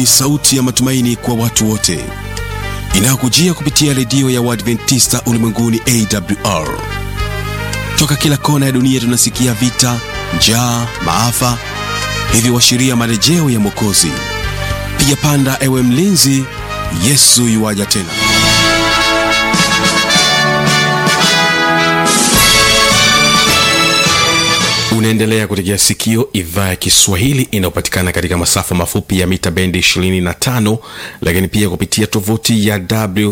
ni sauti ya matumaini kwa watu wote inayokujia kupitia redio ya Waadventista ulimwenguni AWR. Toka kila kona ya dunia tunasikia vita, njaa, maafa, hivyo washiria marejeo ya Mwokozi. Piga panda, ewe mlinzi, Yesu yuwaja tena. Unaendelea kutegea sikio idhaa ya Kiswahili inayopatikana katika masafa mafupi ya mita bendi 25, lakini pia kupitia tovuti ya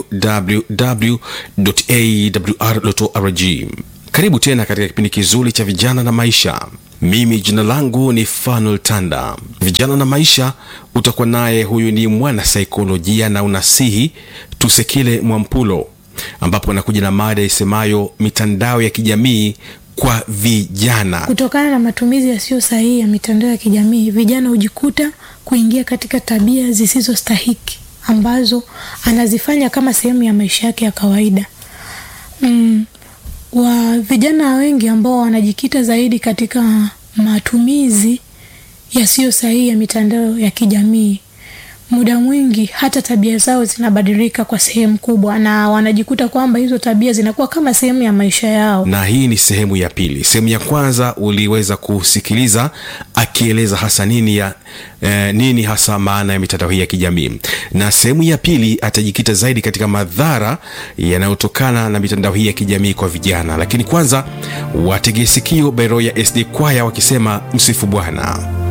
www.awr.org. Karibu tena katika kipindi kizuri cha vijana na maisha. Mimi jina langu ni Fanuel Tanda. Vijana na maisha utakuwa naye, huyu ni mwana saikolojia na unasihi Tusekile Mwampulo, ambapo anakuja na mada isemayo mitandao ya kijamii kwa vijana. Kutokana na matumizi yasiyo sahihi ya mitandao ya kijamii, vijana hujikuta kuingia katika tabia zisizostahiki ambazo anazifanya kama sehemu ya maisha yake ya kawaida. Mm, wa vijana wengi ambao wanajikita zaidi katika matumizi yasiyo sahihi ya mitandao ya kijamii, muda mwingi hata tabia zao zinabadilika kwa sehemu kubwa, na wanajikuta kwamba hizo tabia zinakuwa kama sehemu ya maisha yao. na hii ni sehemu ya pili. Sehemu ya kwanza uliweza kusikiliza akieleza hasa nini ya eh, nini hasa maana ya mitandao hii ya kijamii, na sehemu ya pili atajikita zaidi katika madhara yanayotokana na mitandao hii ya kijamii kwa vijana. Lakini kwanza wategee sikio Beroya SD Kwaya wakisema msifu Bwana.